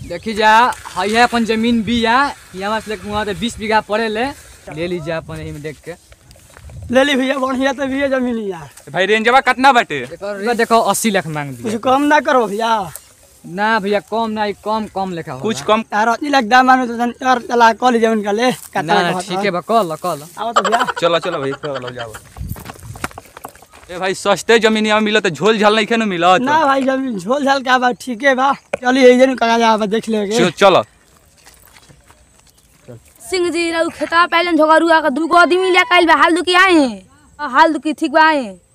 देखी जा हई है अपन जमीन बिया यहाँ से लेके वहाँ बीस बीघा पड़े ले ले लीजिए अपन यही में देख के ले ली भैया बढ़िया तो भैया जमीन यार भाई रेंजवा कितना बाटे देखो देखो अस्सी लाख मांग कुछ दिया कम ना करो भैया ना भैया कम ना ई कम कम लेखा होला। कुछ कम यार अस्सी लाख दाम मानो तो यार चला कॉलेज जमीन का ले ना ना ठीक है बा कल कल आओ तो भैया चलो चलो भाई चलो जाओ ए भाई सस्ते जमीन यहाँ मिलत झोल झाल नहीं खेनो मिलत ना भाई जमीन झोल झाल का बा ठीक है बा चलिए यही जन कहा जा देख लेगे चलो चलो सिंह जी रहू खेता पहले झोगरुआ का दूगो आदमी ले काइल बा हाल दुकी आए हैं हाल दुकी ठीक बा आए हैं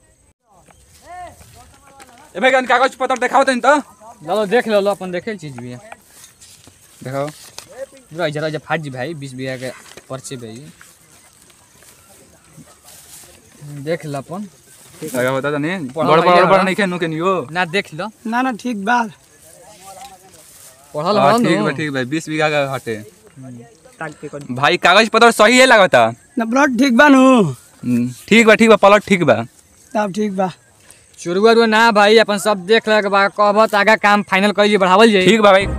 ए भाई कागज पत्र दिखाओ तनी तो चलो देख लो लो अपन देखे चीज भी है दिखाओ पूरा जरा जरा फाट जी भाई बीस बीघा के पर्चे भाई देख लो अपन लगा बता तनी पढ़ल बड़ भैया बड़ बड़ बा। नहीं खेनो केनियो ना देख लो ना ना ठीक बा पढ़ल हाँ, हो ठीक नु। बा ठीक बा बीस बीघा का हटे ताक के कर भाई कागज पत्र सही है लागता ना ब्लड ठीक बा नु हम्म, ठीक बा ठीक बा पलट ठीक बा तब ठीक बा चुरुआ रुआ ना भाई अपन सब देख लग बा कहबत आगा काम फाइनल कर बढ़ावल जाई ठीक बा भाई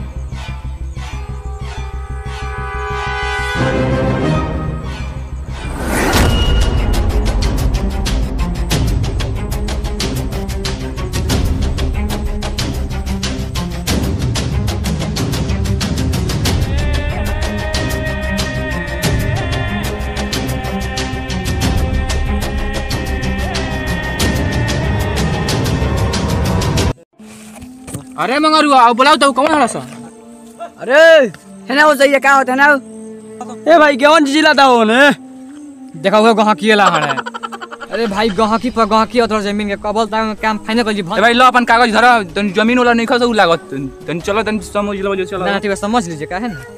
अरे मंगरुआ अब बुलाओ तो कौन हड़ा सा अरे है ना वो सही का होता है ना ए भाई कौन जिला था वो ने देखा हुआ गहकी ला हड़ा अरे भाई गहकी पर गहकी अथर जमीन के कबल तक काम फाइनल कर जी ए भाई लो अपन कागज धरा तनी जमीन वाला नहीं खसो लागत तनी चलो तनी समझ लो चलो ना ठीक है समझ लीजिए का है ना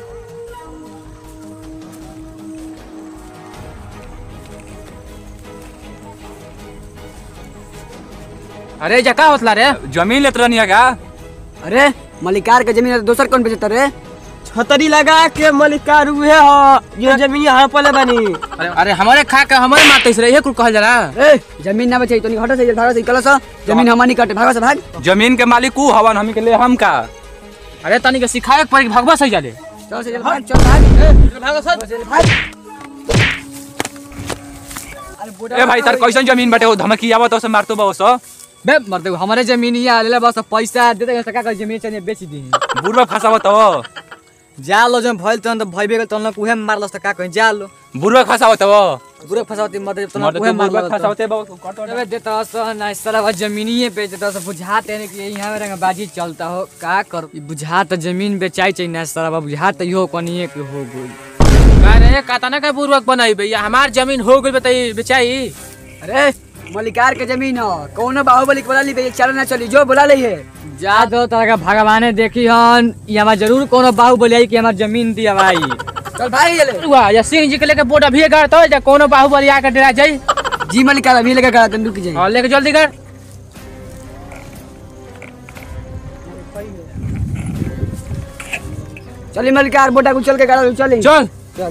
अरे जा का होतला रे जमीन लेत रहनी है का अरे मलिकार के जमीन है तो दोसर कौन बेचता रे छतरी लगा के मलिकार हुए हो ये जमीन यहाँ पले बनी अरे अरे हमारे खा के हमारे मारते से ये कुल कहल जाला ए जमीन ना बचे तो नहीं हटो से भागो से कलस जमीन हमारी कटे भागो से भाग जमीन के मालिक ऊ हवन हमी के ले हम का अरे तनी के सिखाए के पड़ी भगवा सही जाले चल से भाग चल भाग भागो सर भाग ए भाई तार कैसन जमीन बाटे ओ धमकी आवत ओसे मारतो बा ओसो बे मर दे हमारे जमीन ही आले बस पैसा दे दे का जमीन चाहिए बेच दी बुढ़वा फसावत हो जा लो जब भइल तन त भइबे गेल तन उहे मारलस त का कहि जा लो बुढ़वा फसावत हो बुरे फसावती मत तन मर्द उहे तो बुढ़वा मारलस फसावते बा अबे देता स ना सारा जमीनिए बेच देता स बुझात है कि यहाँ में रंग बाजी चलता हो का कर ई बुझात जमीन बेचाई चाहिए ना सारा बुझात इहो कनिए के हो गई अरे कातना का पूर्वक बनाई भैया हमार जमीन हो गई बताई बेचाई अरे मलिकार के जमीन हो कौनो बाहुबली के बोला ली बे चल ना चली जो बोला ली है जा दो तरह का भगवाने देखी हन ई हमार जरूर कोनो बाहु बोलियाई कि हमार जमीन दिया भाई चल भाई ये ले हुआ या सिंह जी के लेके बोट अभी कर तो या कोनो बाहुबली आकर डरा जाई जी मलिकार अभी लेके करा तंदूक की जाए और लेके जल्दी कर चली मलिकार बोटा को चल के करा चली चल चल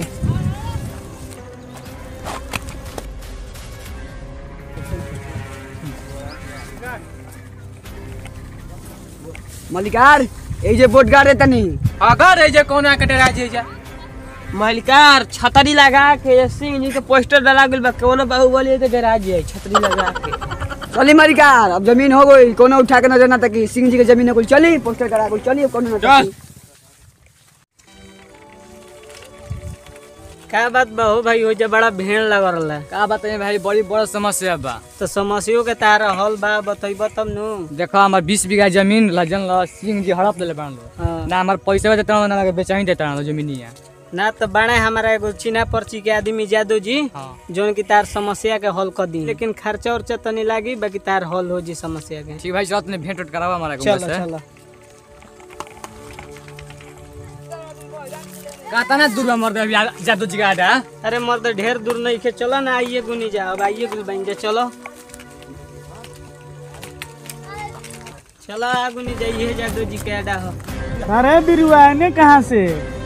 मलिकार এই যে बोट गाड़े तनी अगर है जे कोनो आकर डरा जाई जा मलिकार छतरी लगा के सिंह जी के पोस्टर डला गेल बा कोनो बाहुबली के डरा जे छतरी लगा के चली मलिकार अब जमीन हो गई कोनो उठा के नजर ना तकी सिंह जी के जमीन को चली पोस्टर करा को चली कोनो ना चल। तकी का बात बा हो भाई हो जे बड़ा भीड़ लगल रहा का बताइए भाई बड़ी बड़ा समस्या बा तो समस्या के तारा हल बा बतैब तब नु देखो हमार बीस बीघा जमीन लजन ल सिंह जी हड़प ले बांध लो हाँ। ना हमार पैसा देता ना लगे बेचाई देता ना जमीनिया ना तो बड़ा हमारा एगो चीना पर्ची के आदमी जादू जी हाँ जोन की तार समस्या के हल कर दी लेकिन खर्चा उर्चा तनी लागी बाकी तार हल हो जी समस्या के ठीक भाई चलो तने भेंट उठ करावा हमारा चलो चलो कहता ना दूर मर दे अभी जादू जी का आडा अरे मर्द ढेर दूर नहीं खे चलो ना आइए गुनी जा अब आइए गुल बन जा चलो चलो आ गुनी जाइए जादू जी के अड्डा हो अरे बिरुआ ने कहाँ से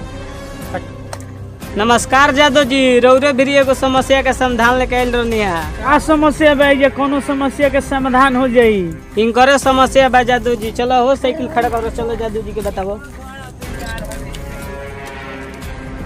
नमस्कार जादव जी रौरे भी एगो समस्या के समाधान लेके आयल रहनी है का समस्या बा ये कोनो समस्या के समाधान हो जाई इनकरे समस्या बा जादू जी चलो हो साइकिल खड़ा करो चलो जादू जी के बताओ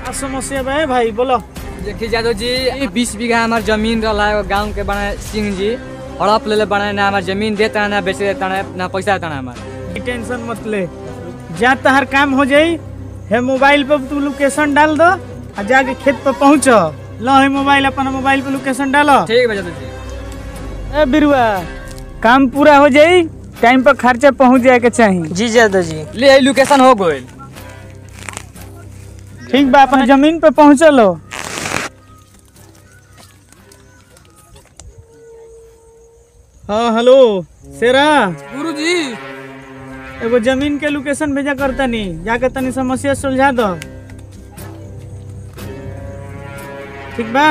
का समस्या बा है भाई बोलो देखिए जादव जी ये बीस बीघा हमार जमीन रहा है गाँव के बना सिंह जी हड़प ले ले बना ना हमार जमीन देता है ना बेच देता है ना पैसा देता है हमार टेंशन मत ले जा तहर काम हो जाई है मोबाइल पे तू लोकेशन डाल दो आ जाके खेत पे पहुँच लो है मोबाइल अपना मोबाइल पे लोकेशन डालो ठीक है जादव जी ए बिरुआ काम पूरा हो जाई टाइम पर खर्चा पहुँच जाए के चाहिए जी जादव जी ले लोकेशन हो गई ठीक बा अपना जमीन पे पहुँचलो हाँ हेलो शेरा गुरुजी एगो जमीन के लोकेशन भेजा करता नहीं जाके तनी समस्या सुलझा दो ठीक बा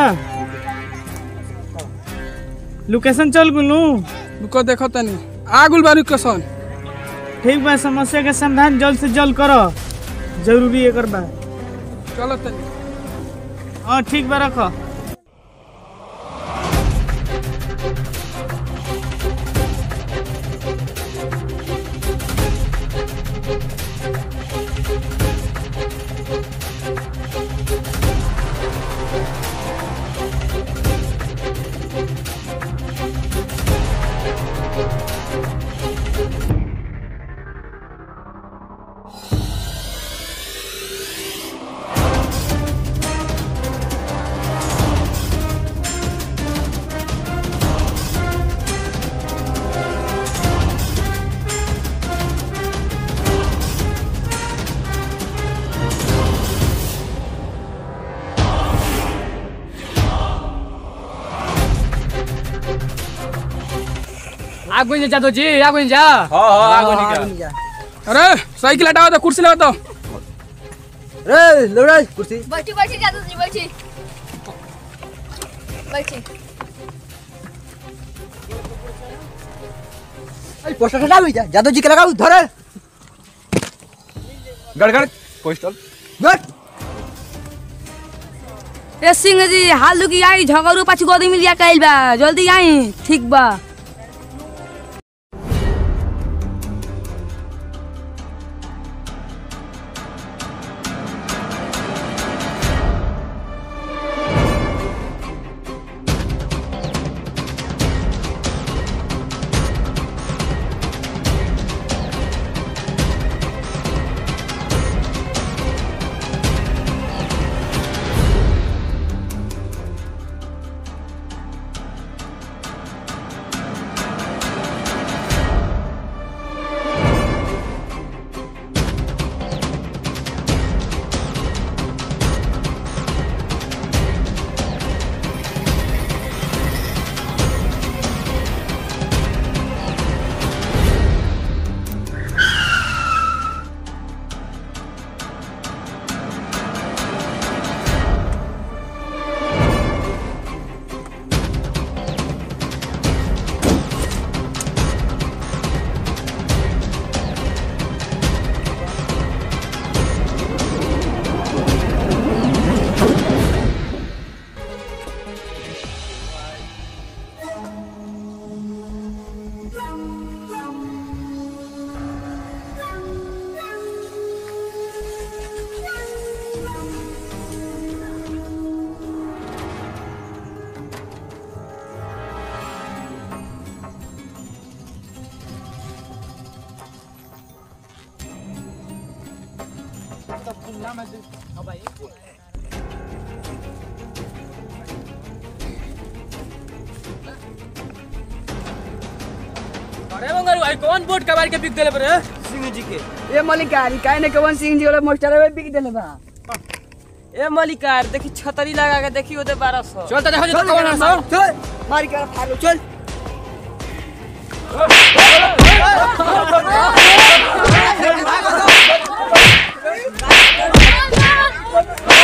लोकेशन चल गुलू रुको देखो तनी आगुल बारू कसन ठीक बा समस्या के समाधान जल्द से जल्द करो जरूरी है कर बा चलो तनी हाँ ठीक बा रखो आगो जा जादव जी आगो जा हाँ हाँ आगो निकल अरे साइकिल हटाओ तो कुर्सी लगाओ तो बैठी बैठी जादू जी बैठी बैठी पोस्टर हटा लो जादव जी के लगाओ धरे गड़गड़ पोस्टल गट ए सिंह जी हाल दुकी आई झगड़ू पाछी गोदी मिलिया कैल बा जल्दी आई ठीक बा अरे मंगरू भाई कौन बोट कबाड़ के बिक देले पर सिंह जी के ए मलिकारी काहे ने कवन सिंह जी वाला मास्टर है बिक देले बा ए मलिकार देखी छतरी लगा के देखी ओदे बारह सौ चल तो देखो जो कौन है सब चल मारी कर फाड़ो चल Ah!